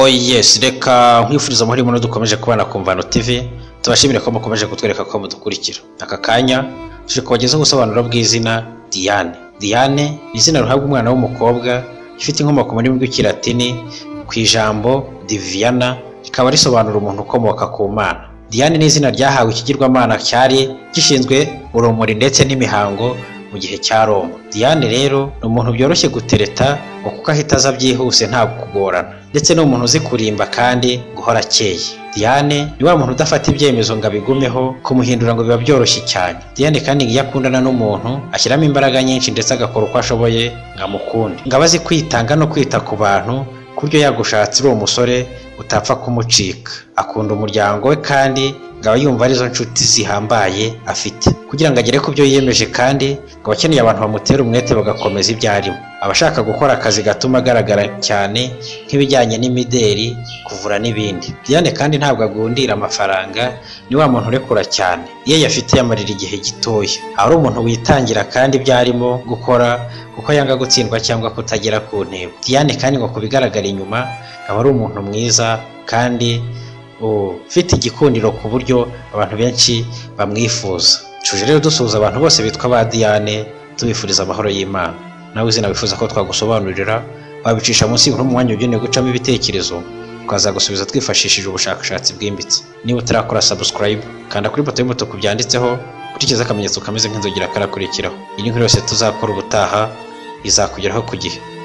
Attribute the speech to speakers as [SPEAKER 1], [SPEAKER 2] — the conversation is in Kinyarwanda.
[SPEAKER 1] yes reka nkwifuriza amahoro y'ubuntu dukomeje kubana ku mvano tv tubashimire ko mukomeje kutwereka ko mudukurikira aka kanya tuje kubagezaho ubusobanuro bw'izina diane diane ni izina ruhabwa umwana w'umukobwa ifite inkomoko mu rurimi rw'ikilatini ku ijambo diviyana rikaba risobanura umuntu ukomoka ku mana diane ni izina ryahawe ikigirwamana cyari gishinzwe urumuri ndetse n'imihango mu gihe cya roma diane rero ni umuntu byoroshye gutereta kuko ahita aza byihuse nta kugorana ndetse ni umuntu uzi kurimba kandi guhora akeye diane ni wa muntu udafata ibyemezo ngo abigumeho kumuhindura ngo biba byoroshye cyane diane kandi iyo akundana n'umuntu ashyiramo imbaraga nyinshi ndetse agakora uko ashoboye ngo amukunde ngo abazi kwitanga no kwita ku bantu ku buryo yagushatse uri umusore utapfa kumucika akunda umuryango we kandi ngo aba yumva arizo nshuti zihambaye afite kugira ngo agere ku byo yiyemeje kandi ngo abakeneye abantu bamutera umwete bagakomeza ibyo arimo aba ashaka gukora akazi gatuma agaragara cyane nk'ibijyanye n'imideri kuvura n'ibindi diane kandi ntabwo agundira amafaranga ni wa muntu urekura cyane iyo ayafite yamarira igihe gitoya aba ari umuntu witangira kandi ibyo arimo gukora kuko yanga gutsindwa cyangwa kutagera ku ntego diane kandi ngo ku bigaragara inyuma aba ari umuntu mwiza kandi ufite igikundiro ku buryo abantu benshi bamwifuza tuje rero dusuhuza abantu bose bitwa ba diane tubifuriza amahoro y'imana nawe izina wifuza ko twagusobanurira wabicisha munsi y'umuntu mwanya ugenewe gucamo ibitekerezo tukazagusubiza twifashishije ubushakashatsi bwimbitse niba utarakora subscribe kanda kuri ifoto y'umutuku byanditseho ukurikiza akamenyetso kameze nk'inzogera karakurikiraho iyi nkuru yose tuzakora ubutaha izakugeraho ku gihe